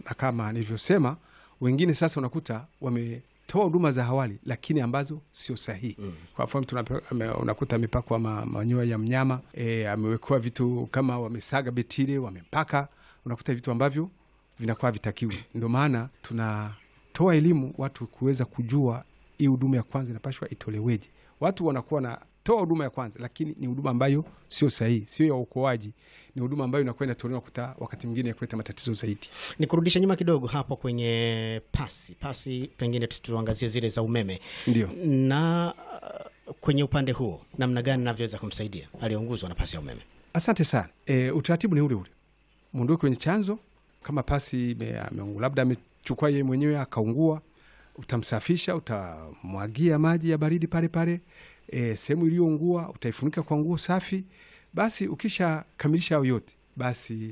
na kama nilivyosema, wengine sasa unakuta wametoa huduma za awali lakini ambazo sio sahihi. Mm. Kwa mfano tunape- ame- unakuta amepakwa ma, manyoya ya mnyama e, amewekewa vitu kama wamesaga betile wamepaka, unakuta vitu ambavyo vinakuwa vitakiwi. Ndio maana tunatoa elimu watu kuweza kujua hii huduma ya kwanza inapashwa itoleweje. Watu wanakuwa na toa huduma ya kwanza, lakini ni huduma ambayo sio sahihi, sio ya uokoaji. Ni huduma ambayo inakuwa inatolewa kuta wakati mwingine ya kuleta matatizo zaidi. Ni kurudisha nyuma kidogo hapo kwenye pasi pasi, pengine tu- tuangazie zile za umeme Ndio. na uh, kwenye upande huo namna gani navyoweza kumsaidia aliyeunguzwa na pasi ya umeme. Asante sana. E, utaratibu ni ule ule, mwondoke kwenye chanzo. Kama pasi ime- ameungua, labda amechukua yeye mwenyewe akaungua, utamsafisha, utamwagia maji ya baridi pale pale. E, sehemu iliyoungua utaifunika kwa nguo safi. Basi ukishakamilisha hayo yote, basi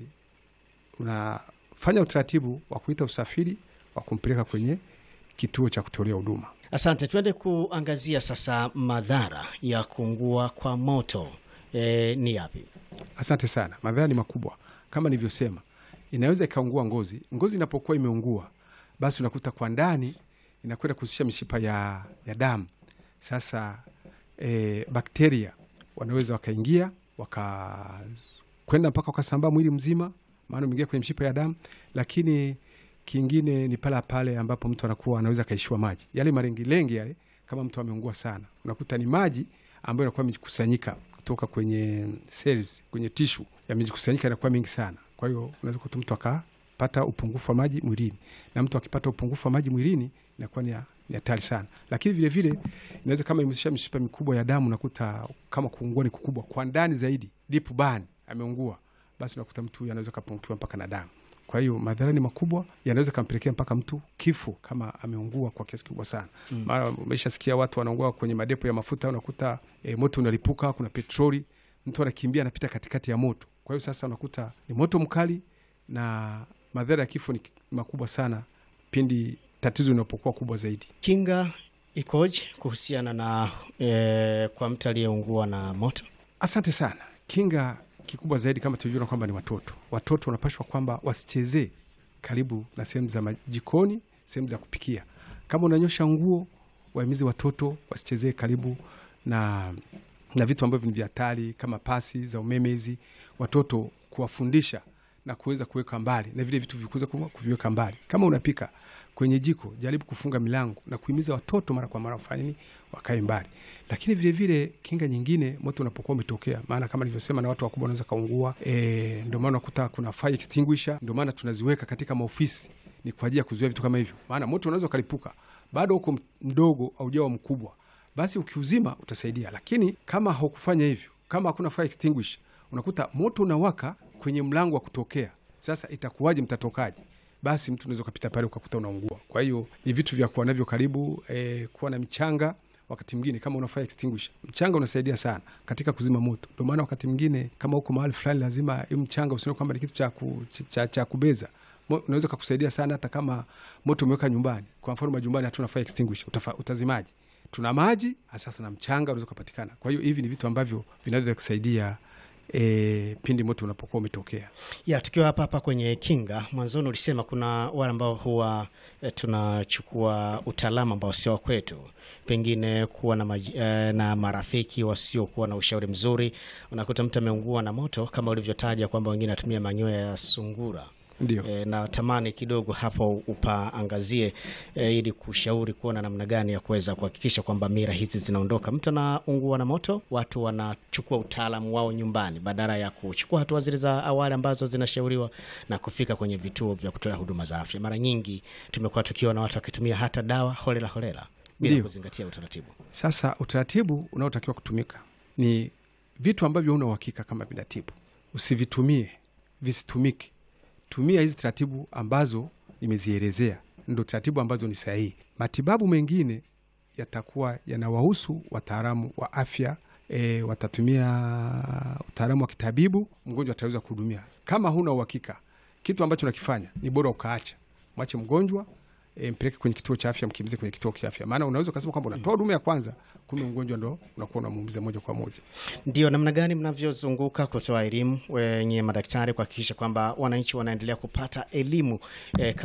unafanya utaratibu wa kuita usafiri wa kumpeleka kwenye kituo cha kutolea huduma. Asante, tuende kuangazia sasa madhara ya kuungua kwa moto e, ni yapi? Asante sana. Madhara ni makubwa kama nilivyosema, inaweza ikaungua ngozi. Ngozi inapokuwa imeungua, basi unakuta kwa ndani inakwenda kuhusisha mishipa ya, ya damu. Sasa e, bakteria wanaweza wakaingia wakakwenda mpaka wakasambaa mwili mzima, maana umeingia kwenye mishipa ya damu. Lakini kingine ni pale pale ambapo mtu anakuwa anaweza akaishiwa maji, yale malengilengi yale, kama mtu ameungua sana, unakuta ni maji ambayo inakuwa imejikusanyika kutoka kwenye cells, kwenye tishu yamejikusanyika, inakuwa mingi sana. Kwa hiyo unaweza kuta mtu akapata upungufu wa maji mwilini, na mtu akipata upungufu wa maji mwilini inakuwa ni ya- ni hatari sana. Lakini vile vile inaweza kama imehusisha mishipa mikubwa ya damu, unakuta kama kuungua ni kukubwa kwa ndani zaidi, deep burn, ameungua, basi unakuta mtu huyu anaweza kapungukiwa mpaka na damu. Kwa hiyo madhara ni makubwa, yanaweza kampelekea mpaka mtu kifo kama ameungua kwa kiasi kikubwa sana. Mara umeshasikia watu wanaungua kwenye madepo ya mafuta, unakuta e, moto unalipuka, kuna petroli, mtu anakimbia anapita katikati ya moto. Kwa hiyo sasa unakuta ni moto mkali, na madhara ya kifo ni makubwa sana pindi tatizo linapokuwa kubwa zaidi. Kinga ikoje kuhusiana na e, kwa mtu aliyeungua na moto? Asante sana. Kinga kikubwa zaidi kama tulivyoona kwamba ni watoto. Watoto wanapashwa kwamba wasichezee karibu na sehemu za majikoni, sehemu za kupikia. Kama unanyosha nguo, wahimizi watoto wasichezee karibu na na vitu ambavyo ni vya hatari kama pasi za umeme hizi, watoto kuwafundisha na kuweza kuweka mbali na vile vitu vikuweza kuviweka mbali. Kama unapika kwenye jiko, jaribu kufunga milango na kuhimiza watoto mara kwa mara wafanye nini, wakae mbali. Lakini vile vile kinga nyingine, moto unapokuwa umetokea, maana kama nilivyosema, na watu wakubwa wanaweza kaungua. E, ndio maana unakuta kuna fire extinguisher, ndio maana tunaziweka katika maofisi, ni kwa ajili ya kuzuia vitu kama hivyo, maana moto unaweza ukalipuka bado huko mdogo au jawa mkubwa, basi ukiuzima utasaidia. Lakini kama haukufanya hivyo, kama hakuna fire extinguisher, unakuta moto unawaka kwenye mlango wa kutokea. Sasa itakuwaje? Mtatokaje? Basi mtu unaweza ukapita pale ukakuta unaungua. Kwa hiyo ni vitu vya kuwa navyo karibu, eh, kuwa na michanga wakati mwingine kama una fire extinguisher, mchanga unasaidia sana katika kuzima moto. Ndio maana wakati mwingine kama uko mahali fulani, lazima hii mchanga usione kwamba ni kitu cha, ku, cha, cha kubeza. Mo- Unaweza kukusaidia sana hata kama moto umeweka nyumbani. Kwa mfano majumbani hatuna fire extinguisher, utafa, utazimaji. Tuna maji sasa na mchanga unaweza kupatikana. Kwa hiyo hivi ni vitu ambavyo vinaweza kusaidia e, pindi moto unapokuwa umetokea. ya tukiwa hapa hapa kwenye kinga, mwanzoni ulisema kuna wale ambao huwa e, tunachukua utaalamu ambao sio wa kwetu, pengine kuwa na, maji, e, na marafiki wasiokuwa na ushauri mzuri. Unakuta mtu ameungua na moto kama ulivyotaja kwamba wengine anatumia manyoya ya sungura. Ndio. E, na tamani kidogo hapo upaangazie e, ili kushauri kuona namna gani ya kuweza kuhakikisha kwamba mira hizi zinaondoka. Mtu anaungua na moto, watu wanachukua utaalamu wao nyumbani badala ya kuchukua hatua zile za awali ambazo zinashauriwa na kufika kwenye vituo vya kutolea huduma za afya. Mara nyingi tumekuwa tukiona watu wakitumia hata dawa holela holela bila Ndio. kuzingatia utaratibu. Sasa utaratibu unaotakiwa kutumika ni vitu ambavyo huna uhakika kama vinatibu, usivitumie, visitumike. Tumia hizi taratibu ambazo nimezielezea, ndo taratibu ambazo ni sahihi. Matibabu mengine yatakuwa yanawahusu wataalamu wa afya. E, watatumia utaalamu wa kitabibu, mgonjwa ataweza kuhudumia. Kama huna uhakika, kitu ambacho nakifanya ni bora ukaacha, mwache mgonjwa e, mpeleke kwenye kituo cha afya, mkimbize kwenye kituo cha afya, maana unaweza ukasema kwamba unatoa huduma ya kwanza, kumbe mgonjwa ndo unakuwa unamuumiza moja kwa moja. Ndio namna gani mnavyozunguka kutoa elimu wenye madaktari kuhakikisha kwamba wananchi wanaendelea kupata elimu eh,